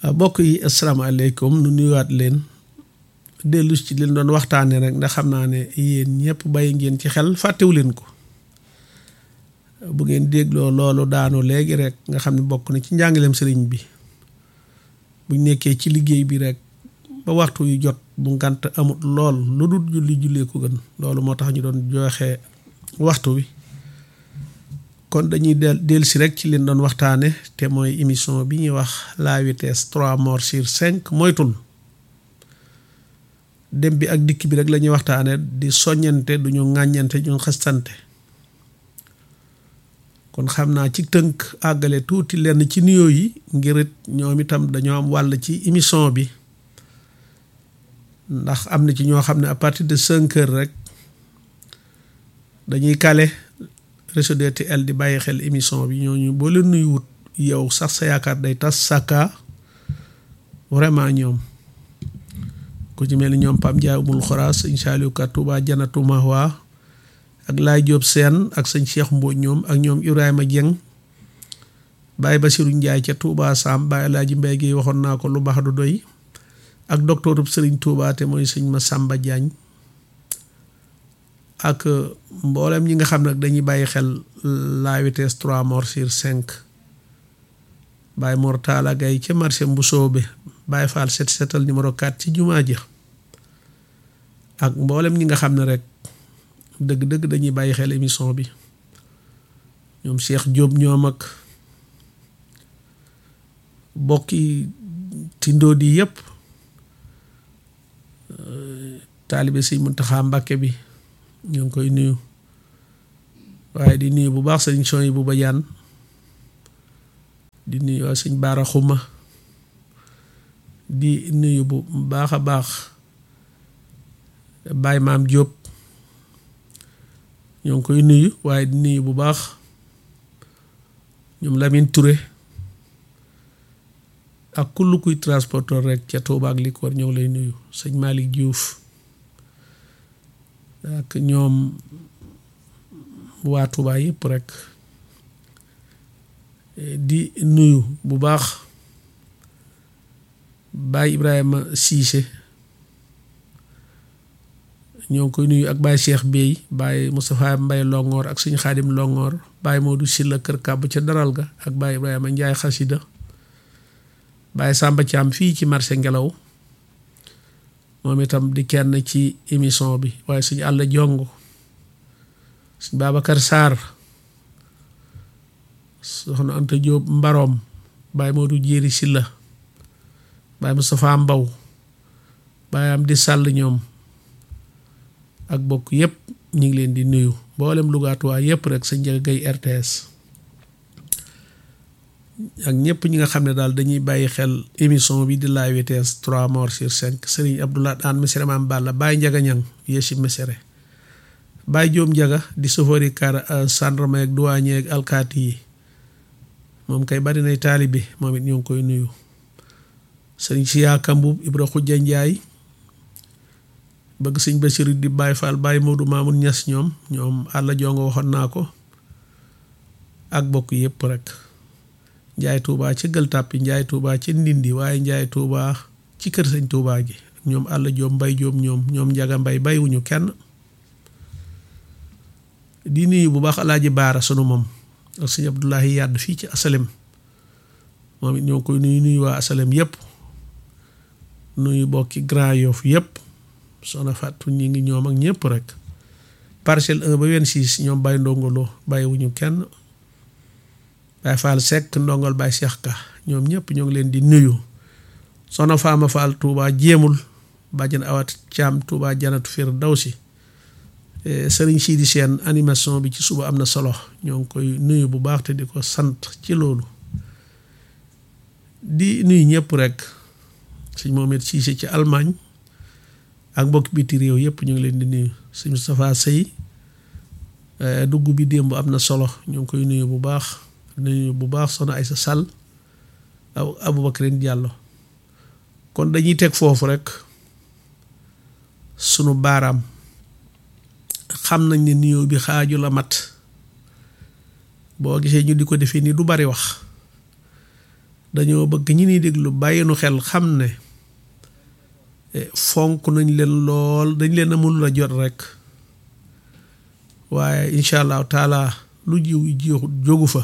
mbokk yi asalaamaaleykum nu nuyuwaat leen dellu ci leen doon waxtaane rek ndax xam naa ne yéen ñëpp bàyyi ngeen ci xel fàttewu leen ko bu ngeen dégloo loolu daanu léegi rek nga xam ne bokk na ci njàngaleem sëriñ bi buñ nekkee ci liggéey bi rek ba waxtu yu jot bu ngant amut lool lu dul julli jullee ko gën loolu moo tax ñu doon joxe waxtu wi kon dañuy del del si rek ci leen doon waxtaane te mooy émission bi ñuy wax la vitesse trois morts sur cinq moytul dem bi ak dikk bi rek la ñuy waxtaane di soññante duñu ŋàññante ñu xastante kon xam naa ci tënk àggale tuuti lenn ci nuyoo yi ngir it ñoom itam dañoo am wàll ci émission bi ndax am na ci ñoo xam ne à partir de cinq heures rek dañuy kale réseau DTL di bàyyi xel émission bi ñooñu boo leen nuyuwut yow sax sa yaakaar day tas sàkka vraiment ñoom ku ci mel ni ñoom Pam Ndiaye umul xoraas sëñ Saliou Ka Touba Janatu Mahwa ak Laay Jóob Seen ak sëñ Cheikh Mbodj ñoom ak ñoom Ibrahima Dieng Baye Basirou Ndiaye ca Touba Sam Baye Laaji Mbay gi waxoon naa ko lu baax du doy ak docteurub Sëriñ Touba te mooy sëñ Massamba Diagne ak mboolem ñi nga xam ne dañuy bàyyi xel la vitesse trois morts sur cinq Baye Mor Talla Gaye ca marché Mbusoobe Baye Fall set setal numéro 4 ci jumaa ji ak mboolem ñi nga xam ne rek dëgg-dëgg dañuy bàyyi xel émission bi ñoom Cheikh Diop ñoom ak bokki tindoo di yëpp taalibe Sëñ Muntaxa Mbàkke bi ñu ngi koy nuyu waaye di nuyu bu baax sëñ son yi bu bajaan di nuyu waa sëñ baara xuma di nuyu bu baax a baax Baay Maam Jóob ñoo ngi koy nuyu waaye di nuyu bu baax ñoom Lamine Touré ak kull kuy transporteur rek ca Tuuba ak li ko war ñoo ngi lay nuyu sëñ Malick Diouf ak ñoom waa Tuuba yëpp rek di nuyu bu baax Baay Ibrahima Siise ñoo ngi koy nuyu ak Baay Cheikh Bey Baay Moustapha Mbay Longoor ak suñu Xaadim Longoor Baay Moodu Silla Kër Kàbb ca daral ga ak Baay Ibrahima Njaay Xasida Baay Sàmba Caam fii ci marché Ngelaw moom itam di kenn ci émission bi waaye suñu àll jongo suñ Babacar Sarr soxna Anta Diop Mbaroom Baay Moodu Jéeri Silla Baay Moustapha Mbaw Baay am di sàll ñoom ak bokk yëpp ñu ngi leen di nuyu mboolem lugaatuwaa yëpp rek sa njëg gay RTS ak ñëpp ñi nga xam ne daal dañuy bàyyi xel émission bi di la vitesse trois morts sur cinq Serigne Abdoulaye Anne Missiré Maam Balla Baye Njaga Ñang Yéesi Missiré Baye Joom Njaga di sofori car gendarme ak douanier ak alkaati yi moom kay bari nay taalibe moom it ñoo ngi koy nuyu Serigne Siyaa Kambub Ibra Xujja Njaay bëgg sëñ Basiru di Baye Fall Baye Moodu Maamun Ñas ñoom ñoom àlla jongo waxoon naa ko ak bokk yëpp rek njaay tuubaa ci gël tàppi njaay tuubaa ci ndindi waaye njaay tuubaa ci kër sëñ tuubaa gi ñoom àll joom mbay joom ñoom ñoom njaga mbay baywuñu kenn di nuyu bu baax alaaji baara sunu moom ak sëñ abdullahi yàdd fii ci asalem moom it ñoo koy nuyu nuyu waa asalem yépp nuyu bokki Grand Yoff yépp soxna fàttu ñi ngi ñoom ak ñépp rek parcelle 1 ba 26 ñoom bàyyi ndongoloo bàyyiwuñu kenn Baay Faal Sekk ndongol Baay Seex Ka ñoom ñëpp ñoo ngi leen di nuyu soxna Faama Faal Touba jéemul bàjjan awat caam Touba janatu Firdawsi sëriñ Sidi Seen animation bi ci suba am na solo ñoo ngi koy nuyu bu baax te di ko sant ci loolu di nuyu ñëpp rek sëñ Mohamed Siise ci Allemagne ak mbokk biti réew yëpp ñu ngi leen di nuyu sëñ Moustapha Sey dugg bi démb am na solo ñoo ngi koy nuyu bu baax nuyu bu baax soxna Aysa Sall aw Aboubacrine Diallo kon dañuy teg foofu rek sunu baaraam xam nañ ne nuyoo bi xaaju la mat boo gisee ñu di ko defee nii du bari wax dañoo bëgg ñi ni déglu bàyyi nu xel xam ne fonk nañ leen lool dañ leen a mënul a jot rek waaye incha allahu taala lu jiw jiw jógu fa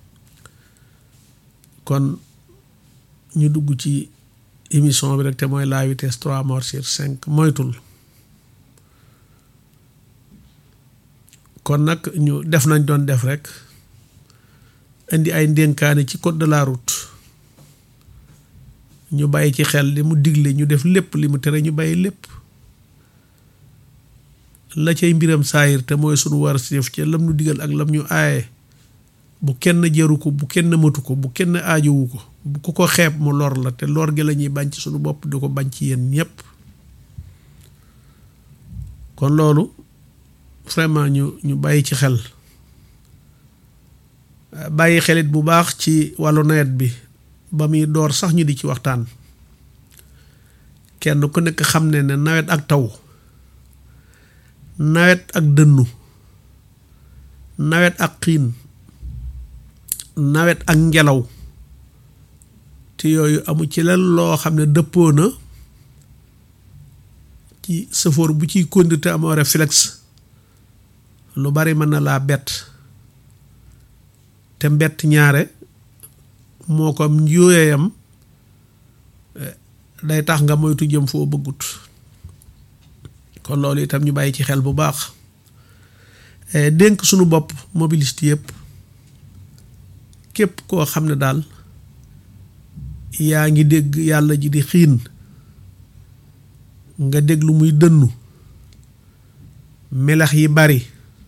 kon ñu dugg ci émission bi rek te mooy la vitesse trois morts sur cinq moytul kon nag ñu def nañ doon def rek indi ay ndénkaane ci code de la route ñu bàyyi ci xel li mu digle ñu def lépp li mu tere ñu bàyyi lépp la cay mbiram saayir te mooy sunu war si def ci lam nu digal ak lam ñu aaye bu kenn jëru ko bu kenn matu ko bu kenn aajowu ko bu ku ko xeeb mu lor la te lor gi la ñuy bañ ci sunu bopp di ko bañ ci yéen ñépp kon loolu vraiment ñu ñu bàyyi ci xel bàyyi xelit bu baax ci wàllu nawet bi ba muy door sax ñu di ci waxtaan kenn ku nekk xam ne ne nawet ak taw nawet ak dënnu nawet ak xiin nawet ak ngelaw te yooyu amu ci leen loo xam ne dëppoo na ci sëfoor bu ciy conduite amoo réflexe lu bari mën na laa bett te mbett ñaare moo ko am njuuyeyam day tax nga moytu jëm foo bëggut kon loolu itam ñu bàyyi ci xel bu baax dénk sunu bopp mobiliste yëpp képp koo xam ne daal yaa ngi dégg yàlla ji di xiin nga déglu muy dënnu melax yi bari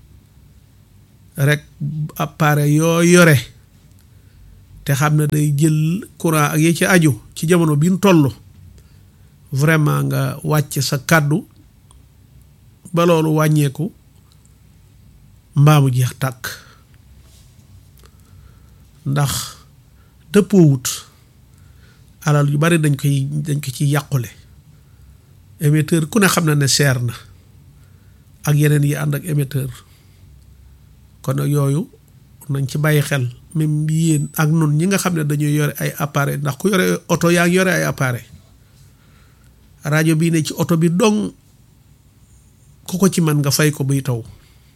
rek appareil yoo yore te xam ne day jël courant ak yi ci aju ci jamono bi ñu toll vraiment nga wàcc sa kàddu ba loolu wàññeeku mbaamu jeex tàkk ndax dëppoowut alal yu bari dañ koy dañ ko ci yàqule émetteur ku ne xam na ne seer na ak yeneen yi ànd ak émetteur kon nag yooyu nañ ci bàyyi xel même yéen ak nun ñi nga xam ne dañuy yore ay appareil ndax ku yore oto yaa ngi yore ay appareil rajo bii ne ci oto bi dong ku ko ci man nga fay ko buy taw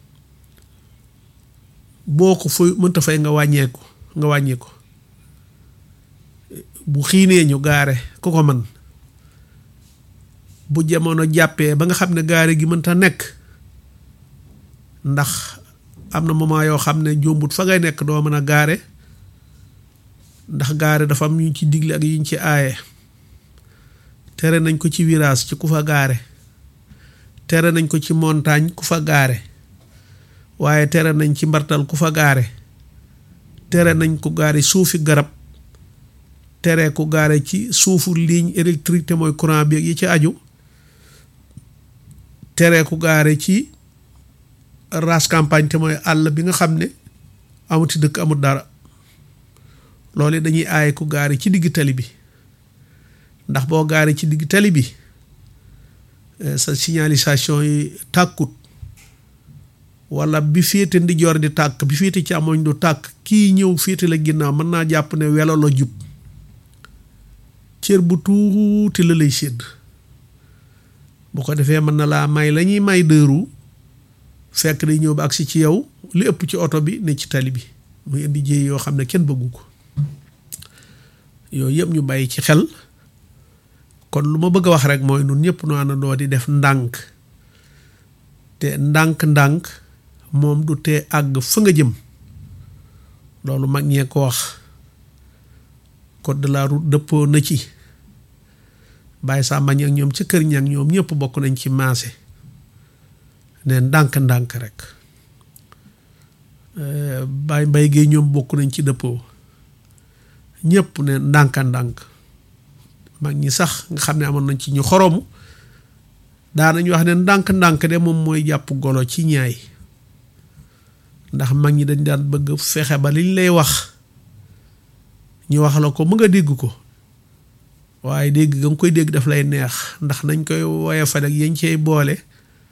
boo ko fay mënta fay nga wàññeeku nga wàññeeku bu xiinee ñu gaare ku ko man bu jamono jàppee ba nga xam ne gaare gi mënta nekk ndax am na moment yoo xam ne jombut fa ngay nekk doo mën a gaare ndax gaare dafa am yu ñu ci digle ak yu ñu ci aaye tere nañ ko ci virage ci ku fa gaare tere nañ ko ci montagne ku fa gaare waaye tere nañ ci mbartal ku fa gaare tere nañ ko gaare suufi garab tere ku gaare ci suufu ligne électrique te mooy courant bi yi ci aju tere ku gaare ci race campagne te mooy àll bi nga xam ne amuti dëkk amut dara loolu dañuy aaye ku gaare ci digg tali bi ndax boo gaare ci digg tali bi sa signalisation yi tàkkut wala bi féete ndijoor di tàkk bi féete ci amoñ du tàkk kii ñëw féete la ginnaaw mën naa jàpp ne welo la jub cër bu tuuti la lay sédd bu ko defee mën na laa may la ñuy may dëru fekk day ñëw ba agsi ci yow li ëpp ci oto bi ne ci tali bi muy indi jéey yoo xam ne kenn bëggu ko yooyu yëpp ñu bàyyi ci xel kon lu ma bëgg a wax rek mooy nun ñëpp nu àndandoo di def ndànk te ndànk-ndànk moom du tee àgg fa nga jëm loolu mag ñee ko wax code de la route dëppoo na ci bàyyi saa mañ ak ñoom ca kër ñang ñoom ñëpp bokk nañ ci maase ne ndànk-ndànk rek bàyyi mbay géey ñoom bokk nañ ci dëppoo ñëpp ne ndànk-ndànk mag ñi sax nga xam ne amoon nañ ci ñu xoromu daanañu wax ne ndànk-ndànk de moom mooy jàpp golo ci ñaay ndax mag ñi dañ daan bëgg fexe ba liñ lay wax ñu wax la ko mu nga dégg ko waaye dégg nga koy dégg daf lay neex ndax nañ koy woye fa ak yañ cey boole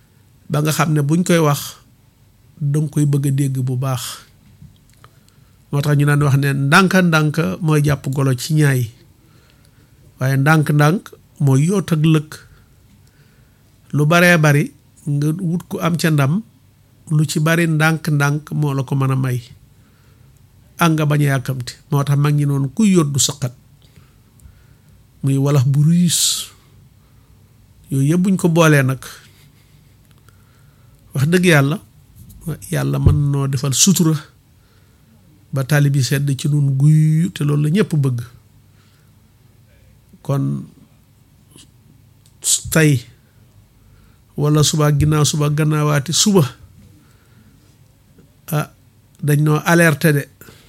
ba nga xam ne buñ koy wax danga koy bëgg a dégg bu baax moo tax ñu daan wax ne ndànk-ndànk mooy jàpp golo ci ñaay waaye ndànk-ndànk mooy yoot ak lëkk lu baree bari nga wut ku am ca ndam lu ci bari ndànk-ndànk moo la ko mën a may ak nga bañ a yàkkamti moo tax mag ñi noonu kuy yóot du saqat muy walax bu riis yooyu yëpp buñ ko boolee nag wax dëgg yàlla yàlla mën noo defal sutura ba taali bi sedd ci nun guy te loolu la ñëpp bëgg kon tey wala suba ginnaaw suba gannaawaati suba ah dañ noo alerte de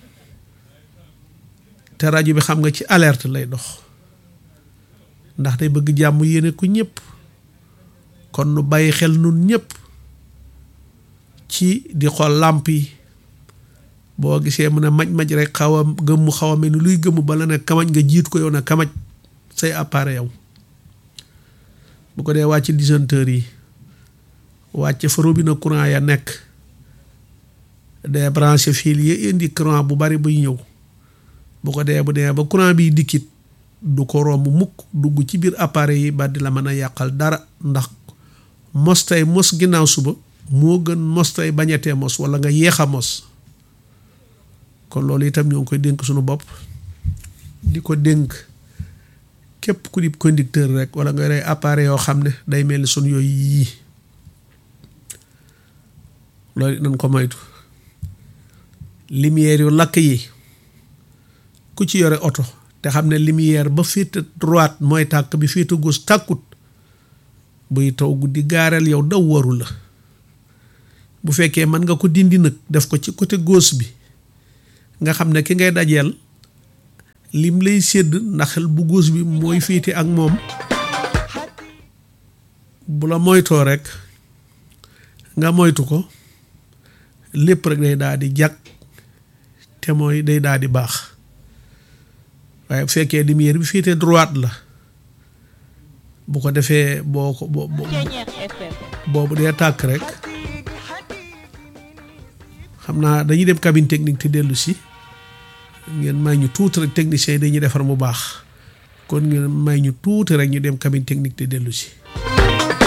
te rajo bi xam nga ci alerte lay dox ndax day bëgg jàmm yéene ko ñëpp kon nu bàyyi xel nun ñëpp ci di xool làmp yi boo gisee mu ne maj-maj rek xaw a gëmmu xaw a mel ni luy gëmmu bala ne kamaj nga jiit ko yow ne kamaj say appareil yow bu ko dee wàcc disjoncteur yi wàcc fa robinet courant ya nekk dee branché fil yi indi courant bu bari buy ñëw bu ko dee bu dee ba courant biy dikkit du ko romb mukk dugg ci biir appareil yi ba di la mën a yàqal dara ndax mos tey mos ginnaaw suba moo gën mos tey bañetee mos wala nga yéex a mos kon loolu itam ñoo ngi koy dénk suñu bopp di ko dénk képp ku di conducteur rek wala nga rey appareil yoo xam ne day mel ni suñu yooyu yii loolu nañ ko moytu lumière yu lakk yi ku ci yore oto te xam ne lumière ba féete droite mooy tàkk bi féete gauche tàkkut buy taw guddi gaareel yow daw waru la bu fekkee mën nga ko dindi nag def ko ci côté gauche bi nga xam ne ki ngay dajeel lim lay sédd ndax bu gauche bi mooy féete ak moom bu la moytoo rek nga moytu ko lépp rek day daal di jag te mooy day daal di baax waaye bu fekkee lumière bi féete droite la bu ko defee boo ko boo boobu dee tàkk rek xam naa dañuy dem cabine technique te dellu si ngeen may ñu tuuti rek techniciens yi dañuy defar mu baax kon ngeen may ñu tuuti rek ñu dem cabine technique te dellu si